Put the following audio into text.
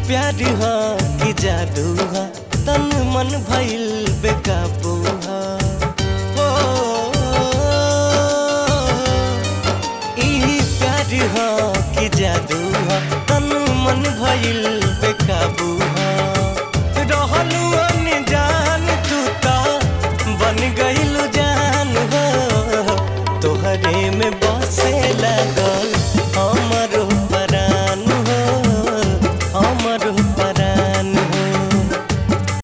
प्यार ह कि जादू ह तन मन भइल बेकाबू ह ओ, ई प्यार ह कि जादू ह तन मन भइल बेकाबू ह रहलू अनजान तू ता बन गइलू जान हो तोहरे में बसे लगल हम